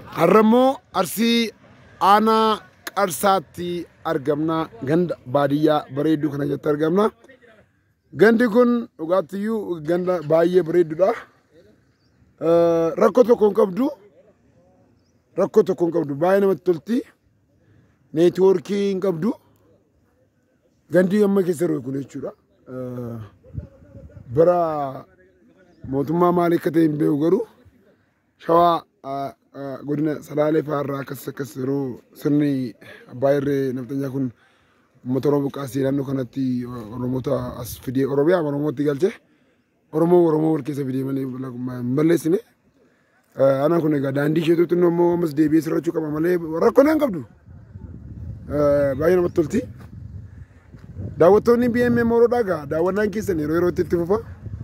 Harrammoo arsii aanaa qarsaatti argamna ganda baadiyyaa bareedduu kana keessatti argamna. Gandi kun dhugaatiyyuu ganda baay'ee bareedduudha. Rakkoo tokko hin qabdu. Rakkoo tokko hin qabdu baay'ee namatti tolti. Neetwoorkii hin qabdu. Gandi amma keessa jiru kun jechuudha. Bara mootummaa maalii akka ta'e hin beeku garuu shawaa godina salaalee fa'aarraa akkas akkas yeroo sirni abbaa irree naftanyaa kun uummata oromoo buqqaasee naannoo kanatti oromoota as fidee oromiyaa oromootti galchee oromoo oromoo wal keessa fidee malee hin balleessine. Anaan kun egaa daandii isheetuutti immoo ammas deebi'ee sirrachuu qaba malee rakkoo hin qabdu. Baay'ee namatti tolti. Daawwattoonni BMM Oroodhaa egaa daawwannaan keessan yeroo yerootti itti fufa.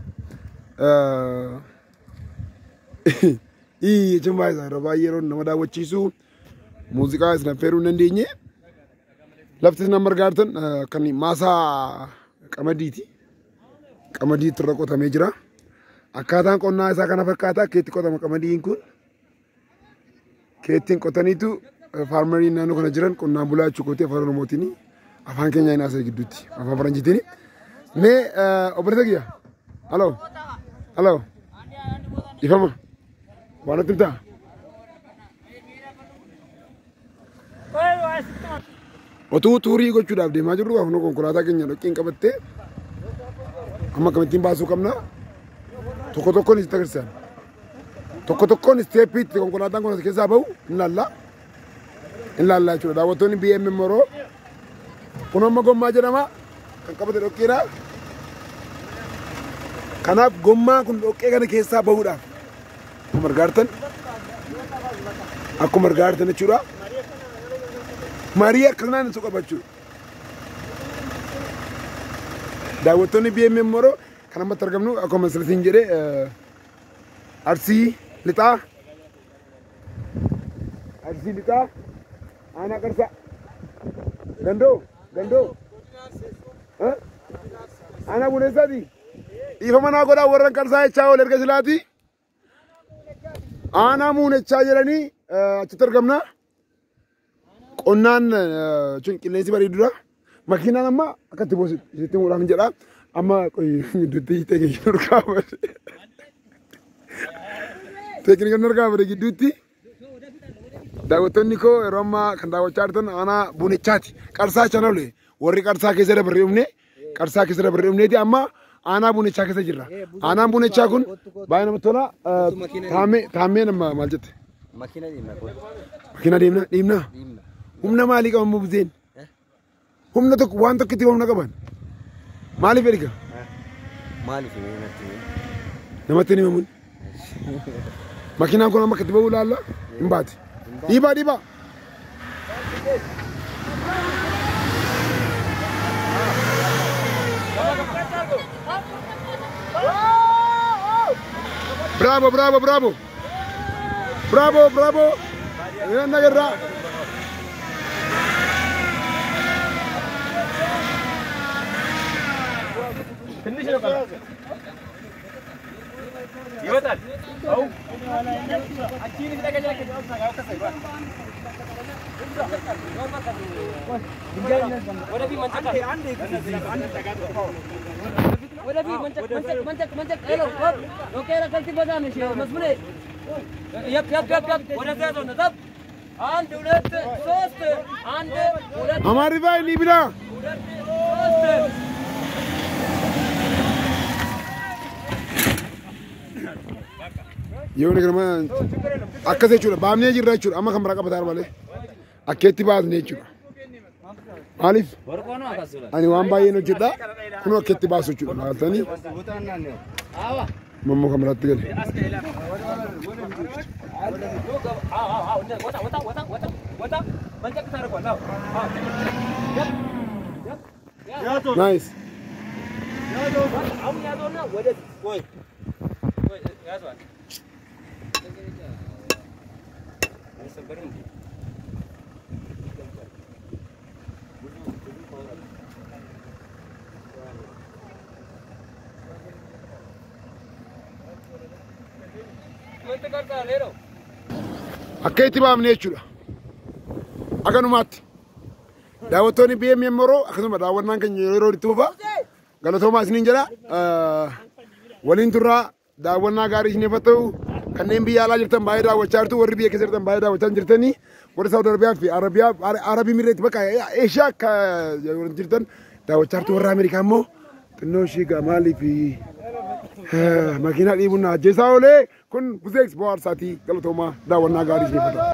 Ii jechuun baay'ee isaa baay'ee yeroo nama daawwachiisu muuziqaa isin affeeruu hin dandeenye. Lafti isin amma argaatan kan maasaa qamadiiti. Qamadiitti irra qotamee jira. Akkaataan qonnaa isaa kana fakkaata keetti qotama qamadiin kun. Keettiin qotaniitu faarmariin naannoo kana jiran qonnaan bulaa jechuukooti afaan oromootiin afaan keenya hin haasa'e gidduutti afaan faranjiitiin. Mee obboleessa kiyya. Haloo. Haloo. Ifama. Waan nutti himtaa? Otuu tuurii gochuudhaaf deemaa jirru afnoo konkolaataa keenya dhoqqeen qabattee amma akkamittiin baasuu qabna. Tokko tokkoon isitti agarsiisan. Tokko tokkoon isteeppiitti konkolaataan kun as keessaa bahu hin laalla. Hin laalla jechuudha. Daawwattoonni BMM Moroo kun amma gommaa jedhama kan qabate dhoqqeedha. Kanaaf gommaan kun dhoqqee kana keessaa bahuudhaaf akkuma argaartan akkuma argaartan jechuudha. Marii akkanaan isu qaba jechuudha. Daawwattoonni BMM Moroo kan ammatti argamnu akkuma sirriin jedhee arsii lixaa arsii lixaa aanaa qarsaa gandoo gandoo aanaa buneessaati dhiifa manaa godhaa warran qarsaa jechaa ol erga silaati aanaa muunechaa jedhanii achitti argamna qonnaan jechuun qilleensi bareedudha makiinaan amma akkatti boositti muudhaan jedha amma gidduutti teekniikii nurgaa bade teekniikii nurgaa bade gidduutti daawwattoonni koo yeroo ammaa kan daawwachaa jirtan aanaa buunichaati qarsaa chanole warri qarsaa keessa dabarre dhufne qarsaa keessa dabarre dhufneeti amma aanaa buunichaa keessa jirra aanaan buunichaa kun baay'ee namatti tola taamee taamee nama maal jette Makiina deemna kun. makiina deemna deemna Deemna. humna maalii qaban mubzeen humna tokko waan tokko itti humna qaban maaliif erga Maaliif mee natti himi? namatti hin himamun makiinaan kun amma akkatti bahuu ilaalla hin baate dhiibaa dhiibaa Bravo, bravo, bravo. Bravo, bravo. Yan nagarra. ይወጣል። አው አቺን ይደገኛ ወደፊት መንጨቅ ወደፊት መንጨቅ መንጨቅ መንጨቅ መንጨቅ ሄሎ ኦኬ ረከልቲ በዛም እሺ መስሙኔ የፕ የፕ የፕ የፕ ወደዛ ዞን ዘብ አንድ ሁለት ሶስት አንድ ሁለት Hamaari baay'ee ni bidaa. ሁለት ሶስት Yoo nama akkas jechuudha baafnee jirra jechuudha amma kan biraa qabataa malee akkeetti baasnee jechuudha. Maaliif ወርቆ ነው አካስላ ani waan baay'een hojjedha kun akkeetti baasu jechuudha baasanii አዋ mammoo kan biraatti gale. ወጣ ወጣ ወጣ ወጣ ወጣ መንጨቅ ታደርጓል። አዎ አዎ Nice. አሁን ያዘውና ወደዚህ ቆይ ቆይ ያዘዋል። አይሰበርም እንዴ? ምን ትቀርጻለህ? ሄደው akka itti baafne jechuudha. Akkanumaatti daawwattoonni BM Yeroo akkasuma daawwannaan keenya yeroo itti fufa galatoomaa isiniin jedha. Waliin turraa daawwannaa gaarii isiniif haa ta'u kanneen biyya alaa jirtan baay'ee daawwachaa jirtu warri biyya keessa jirtan baay'ee daawwachaa jirtanii warri Saawud Arabiyaa fi Arabiyaa Arabii Mireetti bakka Eeshiyaa akka jirtan daawwachaa jirtu warra Ameerikaa immoo xinnoo ishii maalii fi makiinaa dhiibuun na ajjeesaa oolee kun buzeeks bo'aarsaatii galatoomaa daawwannaa gaarii isiniif haa ta'u.